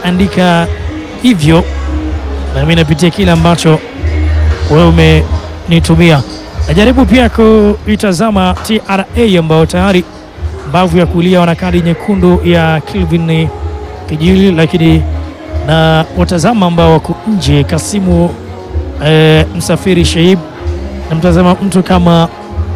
ameandika hivyo, na mimi napitia kile ambacho wewe umenitumia. Najaribu pia kuitazama TRA ambayo tayari mbavu ya kulia wana kadi nyekundu ya Kelvin Kijili, lakini na watazama ambao wako nje Kasimu eh, Msafiri Shaib, na mtazama mtu kama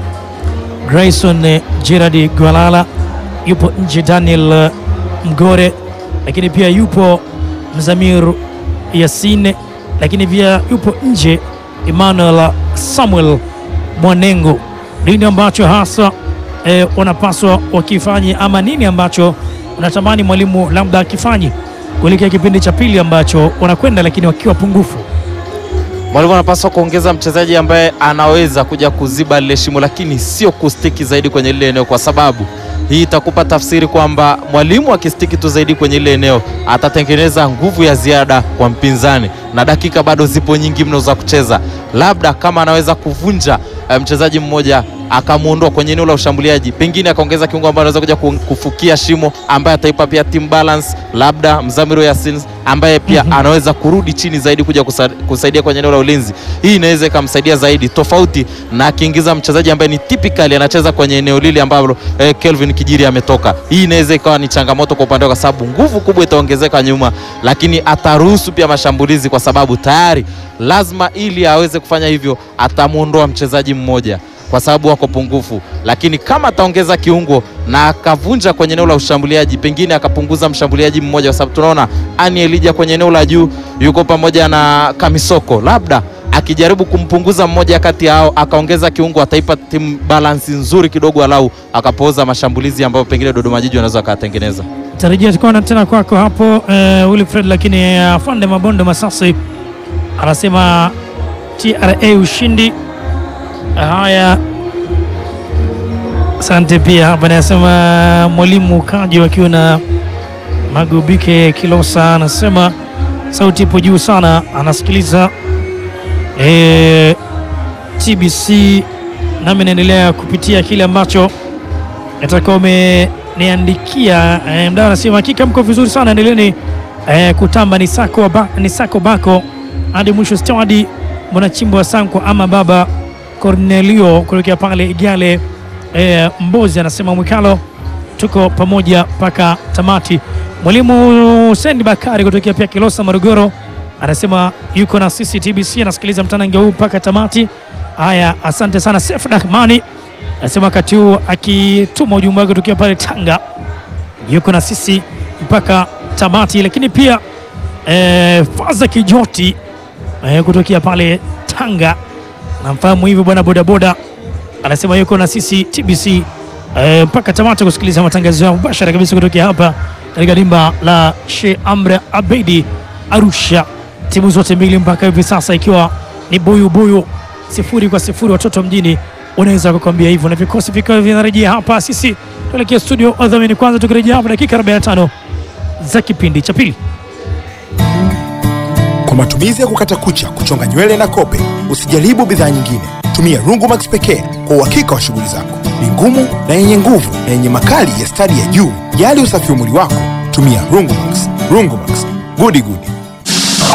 Grayson Gerard Gwalala yupo nje, Daniel Mgore, lakini pia yupo Mzamir Yasine, lakini pia yupo nje Emmanuel Samuel Mwanengo. Nini ambacho hasa eh, wanapaswa wakifanye ama nini ambacho unatamani mwalimu labda akifanyi kuelekea kipindi cha pili ambacho wanakwenda lakini wakiwa pungufu? Mwalimu anapaswa kuongeza mchezaji ambaye anaweza kuja kuziba lile shimo, lakini sio kustiki zaidi kwenye lile eneo, kwa sababu hii itakupa tafsiri kwamba mwalimu akistiki tu zaidi kwenye lile eneo atatengeneza nguvu ya ziada kwa mpinzani, na dakika bado zipo nyingi mno za kucheza. Labda kama anaweza kuvunja eh, mchezaji mmoja akamwondoa kwenye eneo la ushambuliaji, pengine akaongeza kiungo ambaye anaweza kuja ku- kufukia shimo, ambaye ataipa pia team balance, labda Mzamiru Yasin ambaye pia anaweza kurudi chini zaidi kuja kusa, kusaidia kwenye eneo la ulinzi. Hii inaweza ikamsaidia zaidi, tofauti na akiingiza mchezaji ambaye ni typically anacheza kwenye eneo lile ambalo eh, Kelvin Kijiri ametoka. Hii inaweza ikawa ni changamoto kwa upande wake, kwa sababu nguvu kubwa itaongezeka nyuma, lakini ataruhusu pia mashambulizi, kwa sababu tayari lazima, ili aweze kufanya hivyo, atamwondoa mchezaji mmoja kwa sababu wako pungufu, lakini kama ataongeza kiungo na akavunja kwenye eneo la ushambuliaji, pengine akapunguza mshambuliaji mmoja, kwa sababu tunaona Ani Elija kwenye eneo la juu yuko pamoja na Kamisoko, labda akijaribu kumpunguza mmoja kati yao akaongeza kiungo, ataipa timu balansi nzuri kidogo, alau akapooza mashambulizi ambayo pengine Dodoma Jiji wanaweza wakayatengeneza. Tarajia tukaona tena kwako hapo eh, Wilfred, lakini eh, afande Mabondo Masasi anasema TRA ushindi. Haya, asante. Pia hapa anasema mwalimu Kaji wakiwa na Magubike Kilosa anasema sauti ipo juu sana, anasikiliza eh, TBC nami naendelea kupitia kile ambacho atakuwa umeniandikia. Eh, mdau anasema hakika mko vizuri sana, endeleeni eh, kutamba ni sako, ba, ni sako bako hadi mwisho stadi mwanachimbo wa Sanko ama baba Cornelio kutokea pale Igale eh, Mbozi anasema Mwikalo, tuko pamoja mpaka tamati. Mwalimu Sendi Bakari kutokea pia Kilosa Morogoro anasema yuko na sisi TBC, anasikiliza mtanange huu mpaka tamati. Haya, asante sana. Sef Rahmani anasema wakati huu akituma ujumbe wake kutokea pale Tanga, yuko na sisi mpaka tamati. Lakini pia eh, Faza Kijoti eh, kutokea pale Tanga, namfahamu hivyo bwana bodaboda, anasema yuko na sisi TBC eh, mpaka tamati kusikiliza matangazo yao mubashara kabisa kutokea hapa katika dimba la Sheikh Amri Abeidi Arusha, timu zote mbili mpaka hivi sasa ikiwa ni buyu buyu, sifuri kwa sifuri. Watoto mjini unaweza kukwambia hivyo, na vikosi vikiwa vinarejea hapa. Sisi tuelekea studio wadhamini kwanza, tukirejea hapa dakika 45 za kipindi cha pili. Kwa matumizi ya kukata kucha, kuchonga nywele na kope, usijaribu bidhaa nyingine. Tumia Rungumax pekee kwa uhakika wa shughuli zako. Ni ngumu na yenye nguvu na yenye makali ya stadi ya juu. Jali usafi wa mwili wako, tumia Rungumax. Rungumax, gudi gudi.